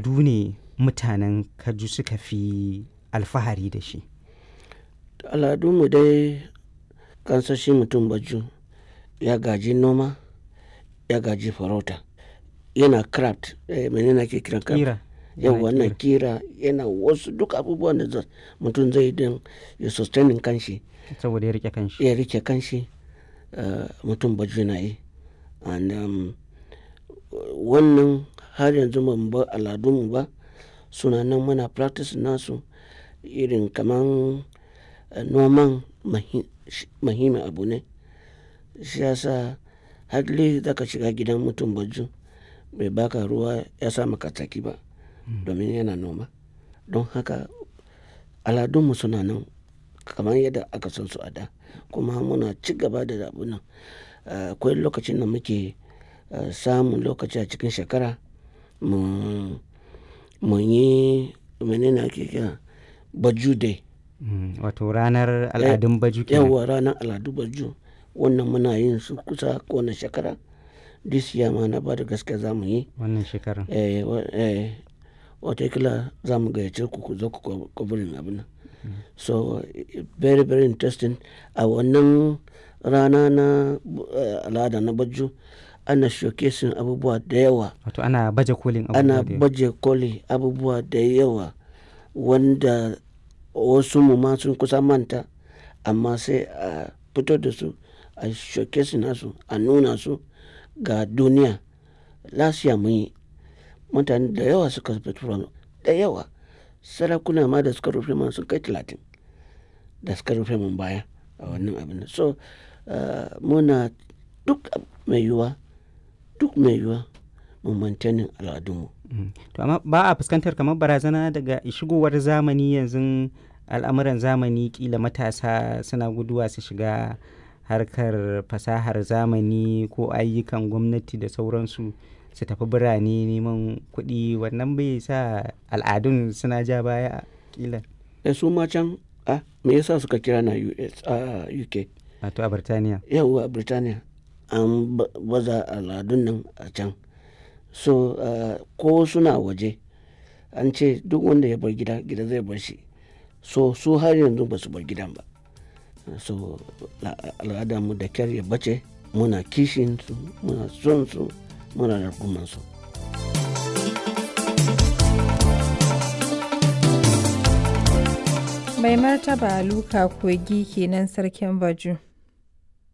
al'adu ne mutanen kaju suka fi alfahari da shi al'adunmu dai kansashi mutum baju ya gaji noma ya gaji farauta yana craft eh, menene ake kiran craft kira yau yana wannan kira. kira yana wasu duk abubuwan da za- mutum zai don ya sustaining kanshi saboda ya rike kanshi ya rike kanshi uh, mutum baju na yi and um, wannan har yanzu ban ba al'adunmu ba suna nan muna practice nasu irin kaman uh, noman mahi- shi- muhimmin abu ne shi yasa hadli zaka shiga gidan mutum baju bai baka ruwa ya sa maka tsaki ba domin yana noma don haka aladunmu suna nan kamar yadda aka san su a da kuma muna ci gaba da abu nan Uh, akwai lokacin da muke uh, samun lokaci a cikin shekara mu mu yi menene ake kira baju day Mm, wato ranar al'adun baju kenan yawa ranar al'adu baju wannan muna yin su kusa kowane shekara this year ma na ba da gaske za mu yi wannan shekarar eh, wa- eh, watakila za mu gayyace ku ku zo ku kwabirin abin nan so eh, very very interesting a wannan rana na eh, al'ada na baju ana showcasing abubuwa da yawa wato ana baje kolin ana abubuwa da yawa. baje koli abubuwa da yawa wanda wasu mu ma sun kusa manta amma sai a fito da su a showcase nasu a nuna su ga duniya lasiya mun yi mutane da yawa suka fito da yawa sarakuna ma da suka rufe man sun kai talatin da suka rufe mun baya a wannan abin nan. so uh, muna duk mai yiwuwa duk mai yiwuwa mu maintaining al'adunmu Mm. to amma ba a fuskantar kamar barazana daga shigowar zamani yanzu al'amuran zamani kila matasa suna guduwa su shiga harkar fasahar zamani ko ayyukan gwamnati da sauransu su tafi birane neman kuɗi wannan bai sa al'adun suna ja baya kila da su ma can ah, me yasa suka kira na US a UK wato a birtaniya yawwa a Birtaniya an ba- baza al'adun nan a can so ah, ko suna waje an ce duk wanda ya bar gida gida zai bar shi so su har yanzu ba su bar gidan ba so la- al'adar mu da kyar ya bace muna kishin su muna son su muna rarguman su Mai martaba Luka Kogi kenan sarkin Baju.